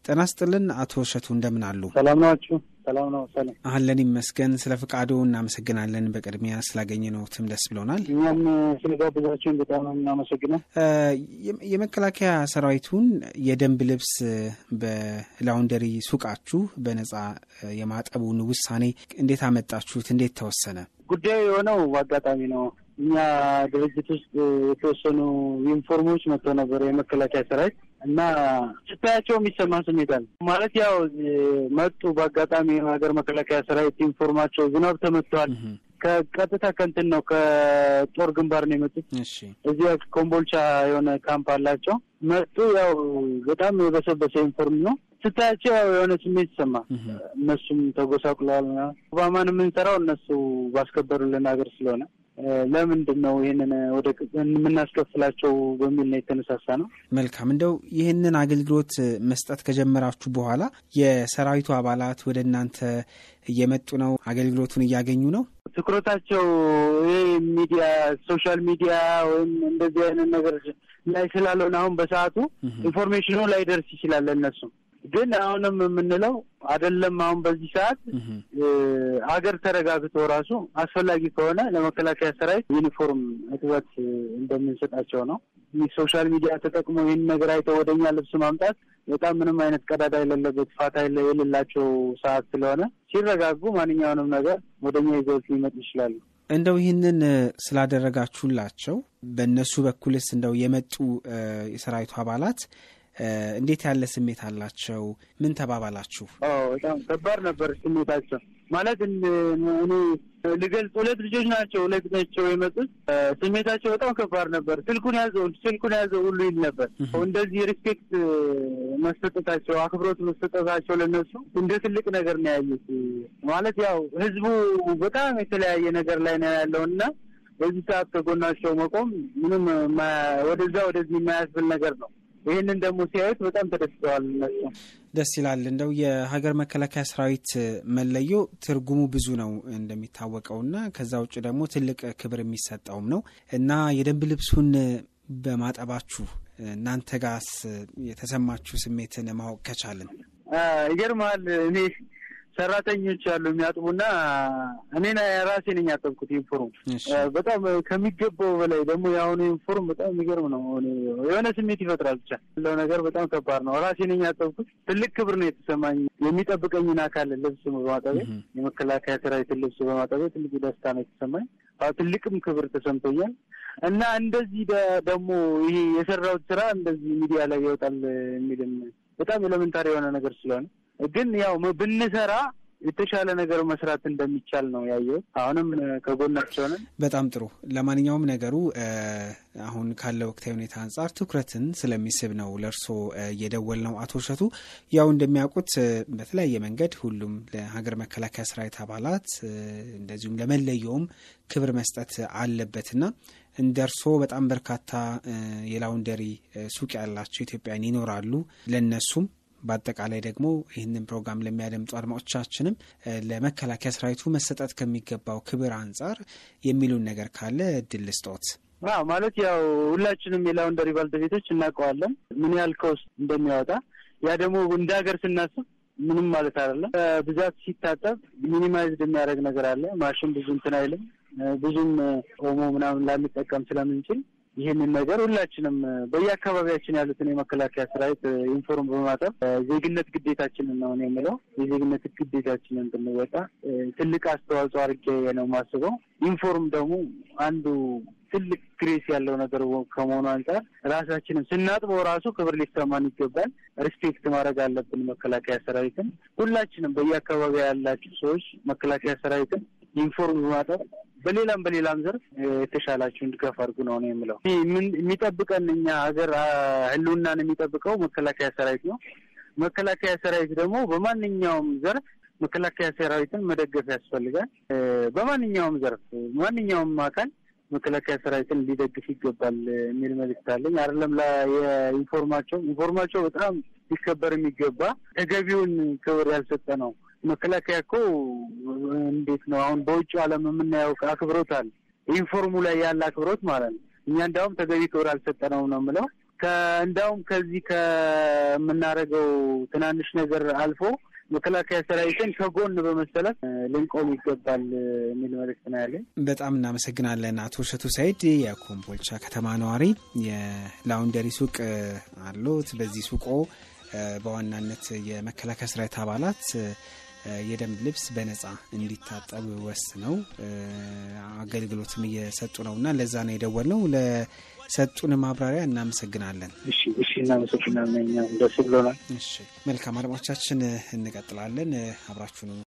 ጤና ይስጥልን አቶ እሸቱ እንደምን አሉ? ሰላም ናችሁ? ሰላም ነው። ሰላም አለን ይመስገን። ስለ ፍቃዶ እናመሰግናለን። በቅድሚያ ስላገኘነዎትም ደስ ብሎናል። እኛም ስለጋበዛችሁን በጣም እናመሰግናል። የመከላከያ ሰራዊቱን የደንብ ልብስ በላውንደሪ ሱቃችሁ በነጻ የማጠቡን ውሳኔ እንዴት አመጣችሁት? እንዴት ተወሰነ? ጉዳዩ የሆነው አጋጣሚ ነው። እኛ ድርጅት ውስጥ የተወሰኑ ዩኒፎርሞች መጥተው ነበር የመከላከያ ሰራዊት እና ስታያቸው የሚሰማ ስሜት አለ። ማለት ያው መጡ በአጋጣሚ የሀገር መከላከያ ሰራዊት ዩኒፎርማቸው ዝናብ ተመትተዋል። ከቀጥታ ከንትን ነው ከጦር ግንባር ነው የመጡት። እዚያ ኮምቦልቻ የሆነ ካምፕ አላቸው መጡ። ያው በጣም የበሰበሰ ዩኒፎርም ነው ስታያቸው ያው የሆነ ስሜት ይሰማ። እነሱም ተጎሳቁለዋል። ኦባማን የምንሰራው እነሱ ባስከበሩልን ሀገር ስለሆነ ለምንድን ነው ይህንን ወደ የምናስከፍላቸው በሚል ነው የተነሳሳ ነው። መልካም እንደው ይህንን አገልግሎት መስጠት ከጀመራችሁ በኋላ የሰራዊቱ አባላት ወደ እናንተ እየመጡ ነው? አገልግሎቱን እያገኙ ነው? ትኩረታቸው ይህ ሚዲያ ሶሻል ሚዲያ ወይም እንደዚህ አይነት ነገር ላይ ስላልሆነ አሁን በሰዓቱ ኢንፎርሜሽኑ ላይደርስ ይችላል እነሱ ግን አሁንም የምንለው አይደለም። አሁን በዚህ ሰዓት ሀገር ተረጋግቶ ራሱ አስፈላጊ ከሆነ ለመከላከያ ሰራዊት ዩኒፎርም እጥበት እንደምንሰጣቸው ነው። ሶሻል ሚዲያ ተጠቅሞ ይህን ነገር አይተው ወደኛ ልብስ ማምጣት በጣም ምንም አይነት ቀዳዳ የሌለበት ፋታ የሌላቸው ሰዓት ስለሆነ ሲረጋጉ ማንኛውንም ነገር ወደኛ ይዘውት ሊመጡ ይችላሉ። እንደው ይህንን ስላደረጋችሁላቸው በእነሱ በኩልስ እንደው የመጡ የሰራዊቱ አባላት እንዴት ያለ ስሜት አላቸው? ምን ተባባላችሁ? በጣም ከባድ ነበር ስሜታቸው። ማለት እኔ ልገልጽ፣ ሁለት ልጆች ናቸው፣ ሁለት ናቸው የመጡት። ስሜታቸው በጣም ከባድ ነበር። ስልኩን ያዘው ስልኩን ያዘው ሁሉ ይል ነበር። እንደዚህ ሪስፔክት መሰጠታቸው፣ አክብሮት መሰጠታቸው ለነሱ እንደ ትልቅ ነገር ነው ያዩት። ማለት ያው ህዝቡ በጣም የተለያየ ነገር ላይ ነው ያለው እና በዚህ ሰዓት ከጎናቸው መቆም ምንም ወደዛ ወደዚህ የማያስብል ነገር ነው። ይህንን ደግሞ ሲያዩት በጣም ተደስተዋል። እነሱ ደስ ይላል። እንደው የሀገር መከላከያ ሰራዊት መለዮ ትርጉሙ ብዙ ነው እንደሚታወቀውና ከዛ ውጭ ደግሞ ትልቅ ክብር የሚሰጠውም ነው እና የደንብ ልብሱን በማጠባችሁ እናንተ ጋስ የተሰማችሁ ስሜትን ማወቅ ከቻልን ይገርመሃል። እኔ ሰራተኞች አሉ የሚያጥቡና እኔ ራሴ ነኝ ያጠብኩት ዩኒፎርም። በጣም ከሚገባው በላይ ደግሞ የአሁኑ ዩኒፎርም በጣም የሚገርም ነው። የሆነ ስሜት ይፈጥራል። ብቻ ያለው ነገር በጣም ከባድ ነው። ራሴ ነኝ ያጠብኩት። ትልቅ ክብር ነው የተሰማኝ። የሚጠብቀኝን አካል ልብስ በማጠቤ የመከላከያ ሰራዊትን ልብስ በማጠቤ ትልቅ ደስታ ነው የተሰማኝ። ትልቅም ክብር ተሰምቶኛል እና እንደዚህ ደግሞ ይሄ የሰራሁት ስራ እንደዚህ ሚዲያ ላይ ይወጣል የሚልም በጣም ኤሌመንታሪ የሆነ ነገር ስለሆነ ግን ያው ብንሰራ የተሻለ ነገር መስራት እንደሚቻል ነው ያየሁት። አሁንም ከጎናቸው ነን። በጣም ጥሩ። ለማንኛውም ነገሩ አሁን ካለ ወቅታዊ ሁኔታ አንጻር ትኩረትን ስለሚስብ ነው ለእርስዎ እየደወል ነው። አቶ እሸቱ ያው እንደሚያውቁት በተለያየ መንገድ ሁሉም ለሀገር መከላከያ ሰራዊት አባላት እንደዚሁም ለመለየውም ክብር መስጠት አለበትና እንደ እርስዎ በጣም በርካታ የላውንደሪ ሱቅ ያላቸው ኢትዮጵያውያን ይኖራሉ። ለእነሱም በአጠቃላይ ደግሞ ይህንን ፕሮግራም ለሚያደምጡ አድማጮቻችንም ለመከላከያ ሰራዊቱ መሰጠት ከሚገባው ክብር አንጻር የሚሉን ነገር ካለ እድል ልስጦት። ማለት ያው ሁላችንም የላውንደሪ ባልተቤቶች እናውቀዋለን ምን ያህል ከውስጥ እንደሚያወጣ። ያ ደግሞ እንደ ሀገር ስናስብ ምንም ማለት አይደለም። ብዛት ሲታጠብ ሚኒማይዝድ የሚያደርግ ነገር አለ። ማሽን ብዙ እንትን አይልም። ብዙም ኦሞ ምናምን ላንጠቀም ስለምንችል ይህንን ነገር ሁላችንም በየአካባቢያችን ያሉትን የመከላከያ ሰራዊት ዩኒፎርም በማጠብ ዜግነት ግዴታችንን ነው የምለው። የዜግነት ግዴታችንን ብንወጣ ትልቅ አስተዋጽኦ አድርጌ ነው የማስበው። ዩኒፎርም ደግሞ አንዱ ትልቅ ግሬስ ያለው ነገር ከመሆኑ አንጻር ራሳችንን ስናጥበው ራሱ ክብር ሊሰማን ይገባል። ሪስፔክት ማድረግ አለብን መከላከያ ሰራዊትን። ሁላችንም በየአካባቢ ያላችሁ ሰዎች መከላከያ ሰራዊትን ዩኒፎርም በማጠብ በሌላም በሌላም ዘርፍ የተሻላችሁን ድጋፍ አድርጉ ነው ነው የምለው። የሚጠብቀን እኛ ሀገር ሕልውናን የሚጠብቀው መከላከያ ሰራዊት ነው። መከላከያ ሰራዊት ደግሞ በማንኛውም ዘርፍ መከላከያ ሰራዊትን መደገፍ ያስፈልጋል። በማንኛውም ዘርፍ ማንኛውም አካል መከላከያ ሰራዊትን ሊደግፍ ይገባል የሚል መልዕክት አለኝ። አይደለም የኢንፎርማቸው ኢንፎርማቸው በጣም ሊከበር የሚገባ ተገቢውን ክብር ያልሰጠ ነው። መከላከያ እኮ እንዴት ነው አሁን በውጭ ዓለም የምናየው አክብሮት አለ። ኢንፎርሙ ላይ ያለ አክብሮት ማለት ነው። እኛ እንዲያውም ተገቢ ክብር አልሰጠነውም ነው የምለው። እንዲያውም ከዚህ ከምናደርገው ትናንሽ ነገር አልፎ መከላከያ ሰራዊትን ከጎን በመሰለፍ ልንቆም ይገባል የሚል መልእክት ነው ያለኝ። በጣም እናመሰግናለን አቶ እሸቱ ሰይድ የኮምቦልቻ ከተማ ነዋሪ። የላውንደሪ ሱቅ አሉት። በዚህ ሱቆ በዋናነት የመከላከያ ሰራዊት አባላት የደንብ ልብስ በነጻ እንዲታጠብ ወስነው አገልግሎትም እየሰጡ ነው እና ለዛ ነው የደወልነው። ለሰጡን ማብራሪያ እናመሰግናለን። እሺ፣ እሺ፣ እናመሰግናለን። እኛም ደስ ብሎናል። እሺ፣ መልካም አድማጮቻችን፣ እንቀጥላለን። አብራችሁን